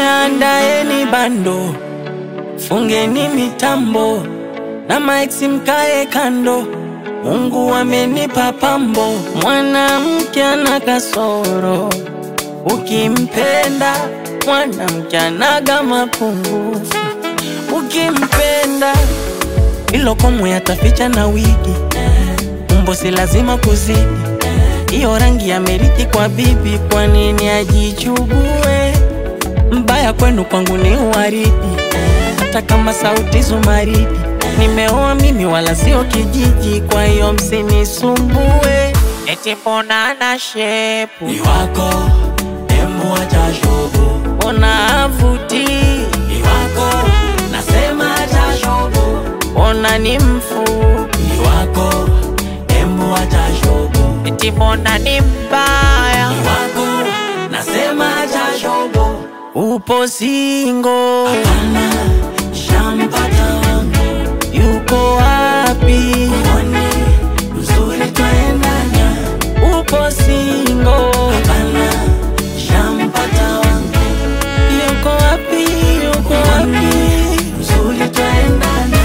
andaeni bando, fungeni mitambo na maiksi mkae kando. Mungu amenipa pambo, mwanamke ana kasoro, ukimpenda mwanamke anaga mapungufu, ukimpenda ilo komwe yataficha na wigi, umbo si lazima kuzidi hiyo rangi ya meriti kwa bibi, kwa nini ajichugue? Mbaya kwenu kwangu ni uwaridi, hata kama sauti zumaridi. Nimeoa mimi wala sio kijiji, kwa hiyo msinisumbue. Eti mbona ana shepu Ni wako demu acha shobo, ona avuti, ni wako nasema acha shobo, ona ni mfupi, ni wako demu acha shobo, eti mbona ni mbaya, ni wako nasema acha shobo. upo singo, Hapana, shampata wangu, yuko wapi? mwone mzuri twaendana. Upo singo, Hapana, shampata wangu, yuko wapi? Yuko wapi? mzuri twaendana.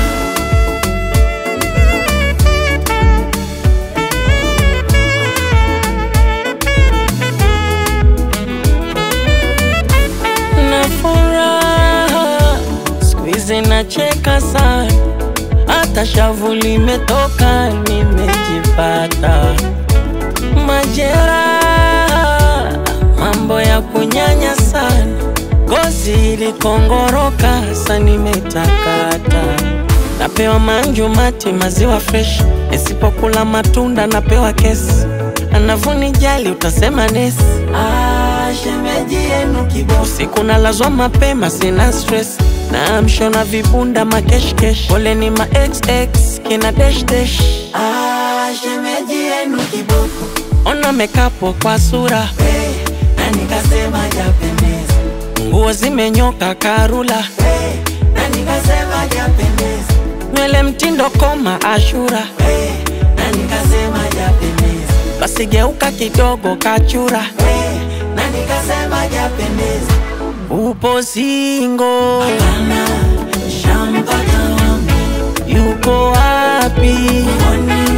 na furaha siku hizi nacheka sana, hata shavu limetoka, nimejipata majeraha, mambo ya kunyanya sana, gozi ilikongoroka, sa nimetakata, napewa manju mati, maziwa fresh, nisipokula matunda napewa kesi, anavunijali utasema nesi Ah, shemeji yenu kiboko Usiku nalazwa mapema, sina stress na mshona vibunda makeshkesh, pole ni ma xx kina dash dash. Ah, shemeji yenu kiboko Ona mekapo kwa sura, hey, na nikasema japendeza nguo zimenyoka karula, hey, na nikasema japendeza nywele mtindo koma ashura, hey, na nikasema japendeza basi geuka kidogo kachura, hey, na nikasema japendeza upo singo, Hapana, shampata wangu yuko wapi? mwone